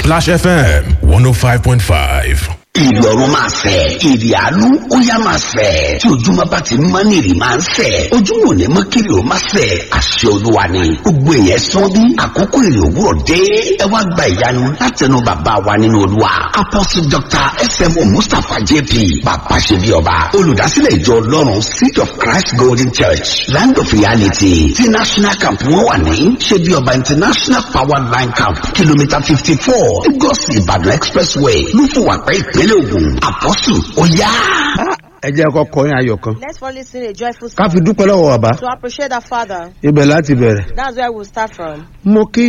Splash FM 105.5. ìrọ̀rùn máa fẹ̀ èrè àánú ó yá máa fẹ̀ tí ojúmọ́ bá ti mọ́ ní èrè máa ń fẹ̀ ojúmọ́ ò ní mọ́ kiri ó máa fẹ̀ àṣẹ olúwa ni gbogbo èèyàn sán bí àkókò èrè òwúrọ̀ dé ẹ wá gba ìyanu látẹnu bàbá wa nínú olúwa apọ́sí dr smo mustapha jp bàbá ṣe bí ọba olùdásílẹ̀ ìjọ ọlọ́run seed of christ golden church land of reality ti national camp wọn wà ní ṣe bí ọba international power line camp kìlómítà fifty four lagos ìbàdàn expressway lúfọwàpẹ́ ìpínlẹ̀ ògùn àpọ́sù ó yá. ẹ jẹ́ kọ́ kọrin ayọ̀ kan Let's fall listen a joyful ká song fi dúpẹ́ lọ́wọ́ bàbá to appreciate our Father. ibẹ̀ láti bẹ̀rẹ̀ That's where we'll start from. mo kí